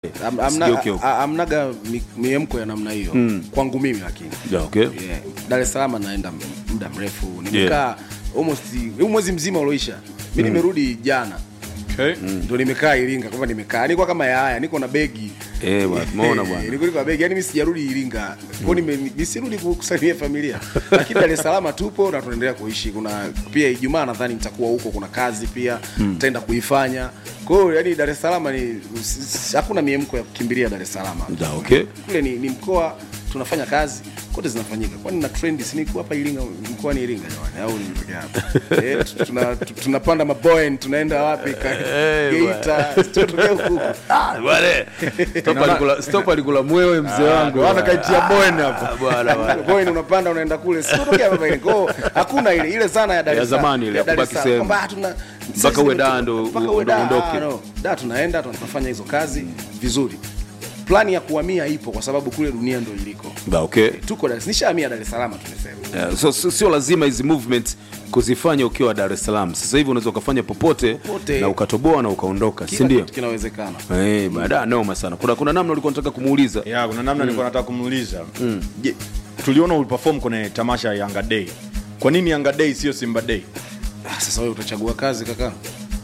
Am- amna- Sigeuke huko. a- amnaga mi- miemko ya namna hiyo kwangu mimi lakini Yeah, okay. yeah. Dar es Salaam naenda m- muda mrefu nimekaa almost huu mwezi mzima ulioisha mi nimerudi jana Okay. ndo nimekaa Iringa kwamba nimekaa niko kama yaya niko na begi Eh, bwana, tumeona Eh, bwana. niko niko na begi yani mimi sijarudi Iringa kwa nime nisirudi kusalimia familia lakini Dar es Salaam tupo na tunaendelea kuishi kuna pia Ijumaa nadhani nitakuwa huko kuna kazi pia nitaenda kuifanya kwa hiyo yani Dar es Salaam ni s- hakuna miemko ya kukimbilia Dar es Salaam Yeah, okay. kule ni, ni mkoa tunafanya kazi kote zinafanyika kwani na trend si niko hapa Iringa mkoani Iringa jamani au ni peke hapa eh, tu- tuna, tu- tunapanda maboen tunaenda wapi Ka- Eh, Geita tutokea huku Ah, bwana. Stop alikula- Stop alikula mwewe mzee wangu. Bwana kaitia boen hapo. Ah, bwana, bwana. boen unapanda unaenda kule sitotokea hapa Iringa kwa hiyo hakuna ile ile sana ya Dar Ya es Salaam zamani ile, ya Dar ya es kubaki Salaam sehemu. kwamba hatuna Mpaka uwe daa ndo- mpaka ndo uwe daa uondoke. ah, no. da tunaenda tunafanya hizo kazi vizuri plani ya kuhamia ipo kwa sababu kule dunia ndo iliko Yeah, okay. tuko Dar es nishahamia Dar es Salaam tumesema Yeah, so, so, sio lazima hizi movement kuzifanya ukiwa Dar es Salaam. Sasa hivi unaweza ukafanya popote, Popote. na ukatoboa na ukaondoka, si kila ndio? kitu kinawezekana Eh, baada noma sana. Kuna kuna namna ulikuwa unataka kumuuliza. ya kuna namna nilikuwa nataka kumuuliza Je, tuliona uliperform kwenye tamasha ya Yanga Day kwa nini Yanga Day sio Simba Day Ah, sasa wewe utachagua kazi kaka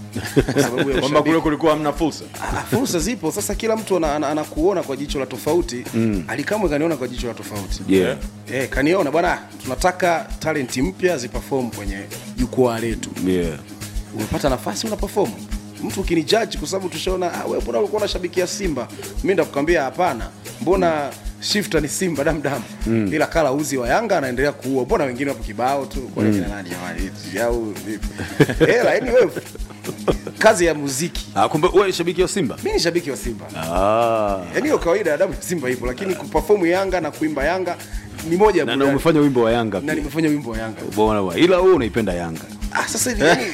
kwa sababu ya kwamba ushabiki. kule kulikuwa hamna fursa Ah, fursa zipo sasa kila mtu ana- ana- anakuona kwa jicho la tofauti alikamwe kaniona kwa jicho la tofauti Yeah. eh, kaniona bwana tunataka talenti mpya ziperform kwenye jukwaa letu Yeah. umepata nafasi una perform mtu ukinijaji kwa sababu tushaona ah, wewe mbona ulikuwa unashabikia Simba mimi ndakukwambia hapana mbona shifter ni Simba damdam mm. ila kala uzi wa Yanga anaendelea kuua mbona wengine wapo kibao tu kwa mm. kina nani jamani eti, au vipi eh lakini wewe kazi ya muziki Ah, kumbe wewe shabiki wa Simba? mimi ni shabiki wa Simba Ah. yaani hiyo kawaida ya damu ya Simba ipo lakini kuperform Yanga na kuimba Yanga ni moja ya Na, na burudani. umefanya wimbo wa Yanga na pia. nimefanya wimbo wa Yanga Bwana bwana. Ila wewe unaipenda Yanga. Ah, sasa hivi yani,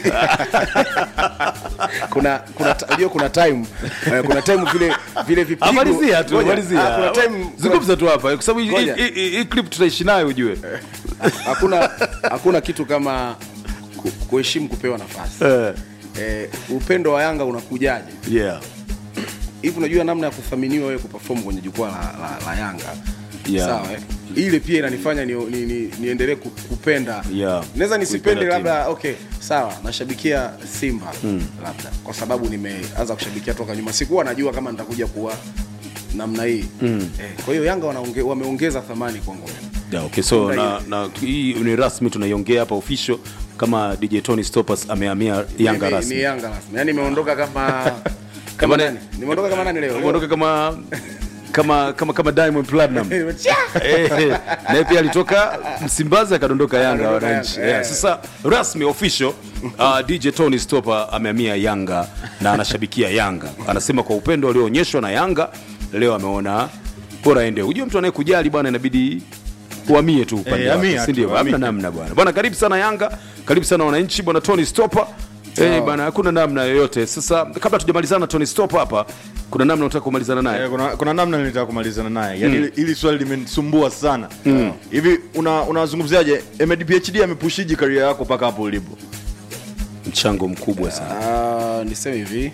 kuna kuna ta- unajua kuna time eh, kuna time vile vile vipigo Amalizia tu, Ngoja, malizia. ah, kuna time Zungumza tu hapa kwa sababu hii- Ngoja. hii hii- hii clip tutaishi nayo ujue. hakuna hakuna kitu kama ku- kuheshimu kupewa nafasi Eh. eh, upendo wa Yanga unakujaje Yeah. hivi unajua namna ya kuthaminiwa wewe kuperform kwenye jukwaa la, la, la Yanga Yeah. sawa eh? ile pia inanifanya ni, ni, ni, niendelee ku- kupenda Yeah. naweza nisipende Kuipenda labda okay sawa nashabikia Simba labda kwa sababu nimeanza kushabikia toka nyuma sikuwa najua kama nitakuja kuwa namna hii eh, kwa hiyo Yanga wanaonge, wameongeza thamani kwangu mimi. Yeah, okay, so Ndio na, na hii ni rasmi tunaiongea hapa official kama DJ Tony Stoppers amehamia Yanga ni, rasmi. ni Yanga rasmi yani nimeondoka kama kama nani nimeondoka kama nani leo Umeondoka kama kama kama kama Diamond Platinum. Leo. Eh, eh, naye pia alitoka Msimbazi akadondoka Yanga Akadondoka wananchi. Yanga, Yeah, eh. Sasa rasmi official uh, DJ Tony Stopper amehamia Yanga na anashabikia Yanga. Anasema kwa upendo alioonyeshwa na Yanga leo ameona bora aende. Unajua mtu anayekujali bwana inabidi uhamie tu upande Eh, wake, hamia si tu, ndio? Hamna hamia. namna bwana. Bwana karibu sana Yanga, karibu sana wananchi bwana Tony Stopper. Eh, bwana hakuna namna yoyote. Sasa kabla tujamalizana na Tony Stopper hapa, kuna namna unataka kumalizana naye? Eh, kuna, kuna namna nilitaka kumalizana naye yani hili hili swali limenisumbua sana hivi una- unazungumziaje Ahmed PhD amepushiji karia yako mpaka hapo ulipo Mchango mkubwa sana. Ah, niseme hivi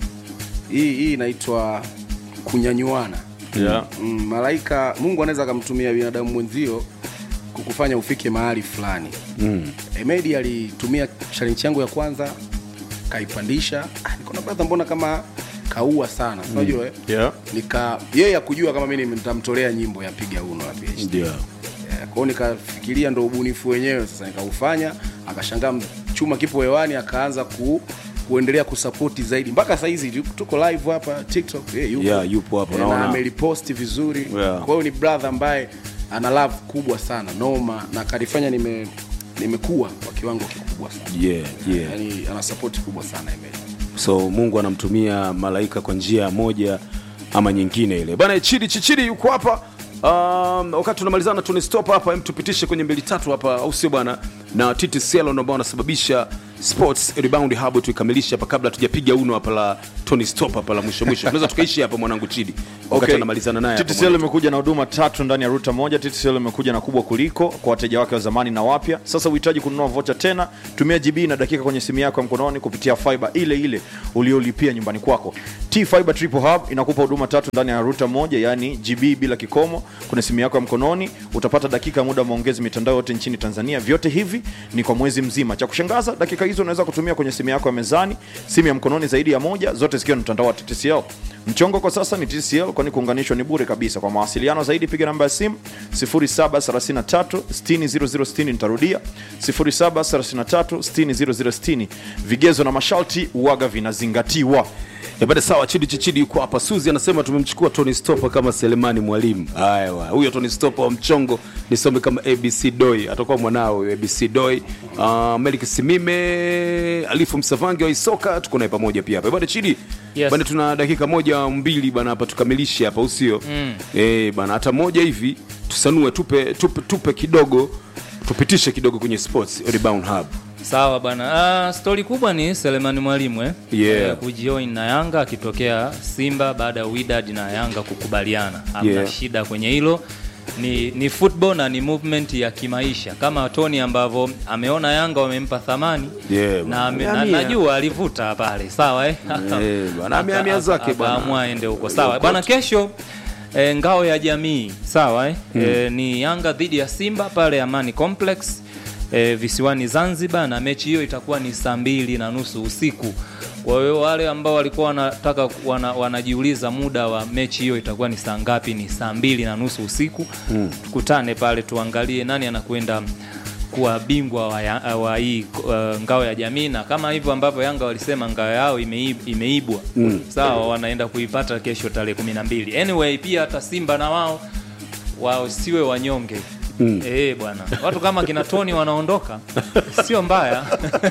hii hii inaitwa kunyanyuana yeah. mm, malaika mungu anaweza akamtumia binadamu mwenzio kukufanya ufike mahali fulani mm. emedi alitumia challenge yangu ya kwanza kaipandisha ah, nikaona brother mbona kama kaua sana mm. unajua eh? Yeah. nika yeye akujua kama mimi nitamtolea nyimbo ya piga uno ya PhD Ndio. Eh, kwa hiyo nikafikiria ndo ubunifu wenyewe sasa nikaufanya akashangaa chuma kipo hewani akaanza ku kuendelea kusapoti zaidi mpaka saizi tuko live hapa tiktok eh, yupo, Yeah, yupo hapo, Eh, naona. na ameliposti vizuri Yeah. kwa hiyo ni brother ambaye ana love kubwa sana noma na kalifanya nime nimekuwa kwa kiwango kikubwa sana Yeah, yeah. yani ana support kubwa sana Emeli. so mungu anamtumia malaika kwa njia moja ama nyingine ile bana chidi chichidi yuko hapa um, wakati tunamalizana tuni stop hapa em tupitishe kwenye mbili tatu hapa au sio bwana na titi selon ambao wanasababisha sports rebound hub tuikamilishe hapa kabla tujapiga uno hapa la tony stop hapa la mwisho mwisho tunaweza tukaishi hapa mwanangu chidi wakati Okay. anamalizana naye hapa TTCL mwanetu. imekuja na huduma tatu ndani ya ruta moja. TTCL imekuja na kubwa kuliko kwa wateja wake wa zamani na wapya. Sasa uhitaji kununua vocha tena, tumia GB na dakika kwenye simu yako ya mkononi kupitia fiber ile ile uliolipia nyumbani kwako. T Fiber Triple Hub inakupa huduma tatu ndani ya ruta moja, yani GB bila kikomo kwenye simu yako ya mkononi. Utapata dakika ya muda wa maongezi mitandao yote nchini Tanzania. Vyote hivi ni kwa mwezi mzima. Cha kushangaza, dakika hizo unaweza kutumia kwenye simu yako ya mezani, simu ya mkononi zaidi ya moja, zote zikiwa ni mtandao wa TTCL. Mchongo kwa sasa ni TCL kwani kuunganishwa ni bure kabisa. Kwa mawasiliano zaidi piga namba ya simu 0733 600060. Nitarudia 0733 600060. Vigezo na masharti uwaga vinazingatiwa. Eh, bada sawa chidi chichidi yuko hapa suzi anasema tumemchukua tony stopa kama selemani mwalimu haya wa, huyo tony stopa wa mchongo nisome kama abc doi atakuwa mwanao huyo abc doi uh, melik simime alifu msavangi wa isoka tuko naye pamoja pia hapa bana chidi Yes. bana tuna dakika moja mbili bana hapa tukamilishe hapa usio mm. eh, bana hata moja hivi tusanue tupe, tupe, tupe kidogo tupitishe kidogo kwenye sports rebound hub Sawa bana. Uh, stori kubwa ni Selemani Mwalimu eh? Yeah. Eh, kujoin na Yanga akitokea Simba baada ya Wydad na Yanga kukubaliana. Hamna Yeah. shida kwenye hilo. Ni, ni football na ni movement ya kimaisha kama Tony ambavyo ameona Yanga wamempa thamani Yeah, na, ame, na amehamia. najua alivuta pale sawa eh? Eh, bwana, amehamia Aka- zake bwana. akaamua aende huko sawa bwana kesho e, ngao ya jamii sawa eh? e, ni yanga dhidi ya simba pale amani complex e, visiwani zanzibar na mechi hiyo itakuwa ni saa mbili na nusu usiku kwa hiyo wale ambao walikuwa wanataka wana, wanajiuliza muda wa mechi hiyo itakuwa ni saa ngapi ni saa mbili na nusu usiku mm. tukutane pale tuangalie nani anakwenda kuwa bingwa wa, ya, wa hii uh, ngao ya jamii na kama hivyo ambavyo yanga walisema ngao yao imeib, imeibwa mm. sawa wanaenda kuipata kesho tarehe kumi na mbili anyway pia hata simba na wao wasiwe wanyonge mm. e, bwana watu kama kina toni wanaondoka sio mbaya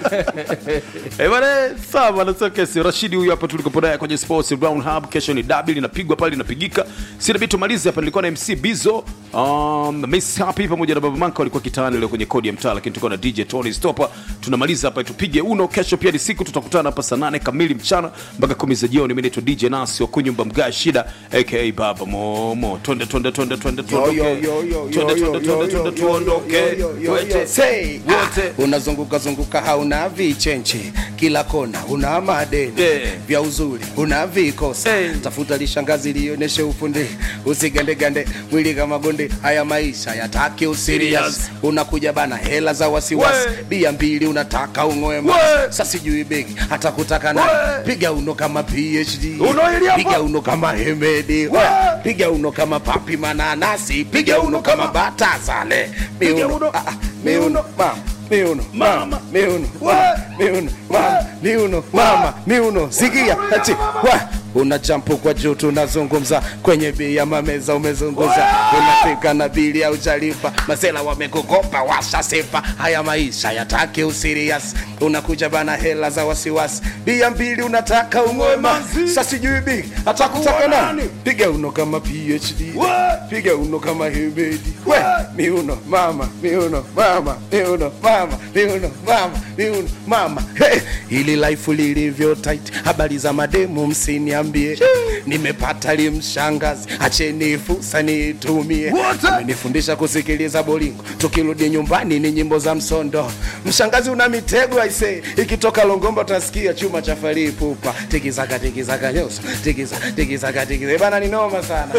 Eh, bwana sawa bwana sio kesi rashidi huyu hapa tulikopo naye kwenye sports brown hub kesho ni dabi linapigwa pale linapigika sina bitu malizi hapa nilikuwa na mc bizo um, miss happy pamoja na baba manka walikuwa kitaani leo kwenye kodi ya mtaa lakini tulikuwa na dj tony stopper tunamaliza hapa tupige uno kesho pia ni siku tutakutana hapa saa nane kamili mchana mpaka kumi za jioni mimi naitwa dj nasi wa kunyumba mga shida aka baba momo twende twende twende twende tuondoke twende twende twende twende tuondoke Wote. Say, wote ah, unazunguka zunguka hauna vichenche kila kona una madeni Eh. vya uzuri una vikosa Eh. tafuta lishangazi lionyeshe ufundi usigandegande mwili kama gonde haya maisha yatake usirias Serious. unakuja bana hela za wasiwasi We. bia mbili unataka ung'wema We. sa sijui begi hata kutaka na We. piga uno kama phd Uno ili hapa. piga uno kama hemedi We. piga uno kama papi mananasi piga uno kama batasale miuno uno. ah, ah, miuno mama miuno mama miuno mama miuno mama miuno mama miuno sikia ati wa una jampo kwa juu tunazungumza kwenye bei ya mameza umezunguza unapika na bili au jalipa masela wamekukopa washasepa haya maisha yatake usirias unakuja bana hela za wasiwasi bia mbili unataka ung'wema sa sijui big hata kutaka nani piga uno kama phd piga uno kama hemedi we miuno mama miuno mama miuno mama miuno mama miuno mama hey, ili life lilivyo tight habari za mademu msiniambie nimepata limshangazi acheni fursa niitumie amenifundisha kusikiliza bolingo tukirudi nyumbani ni nyimbo za msondo mshangazi una mitego aise ikitoka longomba utasikia chuma cha farii pupa tikizaka tikizaka nyoso tikiza tikizaka tikiza bana ni noma sana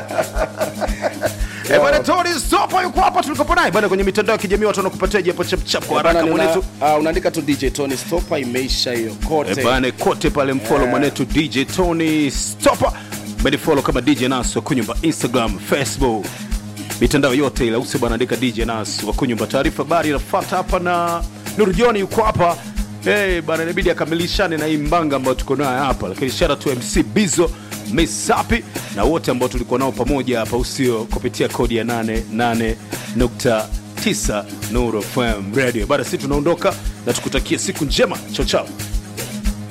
Eh, bwana Tony Stopa yuko hapa tulikopo naye bwana kwenye mitandao ya kijamii watu wanakupatia hapo chap chap kwa Bana, haraka nina- mwanetu. ah, unaandika tu dj tony stopa imeisha hiyo kote Eh, bwana kote pale mfollow mwanetu DJ Tony Stopa. Bali follow kama DJ Nas wa kunyumba Instagram, Facebook. Mitandao yote ile usi bwana andika DJ Nas wa kunyumba taarifa habari inafuata hapa na Nuru John yuko hapa. Eh, bwana inabidi akamilishane na hii mbanga ambayo tuko nayo hapa. Lakini shout out to MC Bizo, Miss Happy na wote ambao tulikuwa nao pamoja hapa usio kupitia kodi ya 88.9 Nuru FM Radio. Bada sisi tunaondoka na tukutakia siku njema. Chao chao.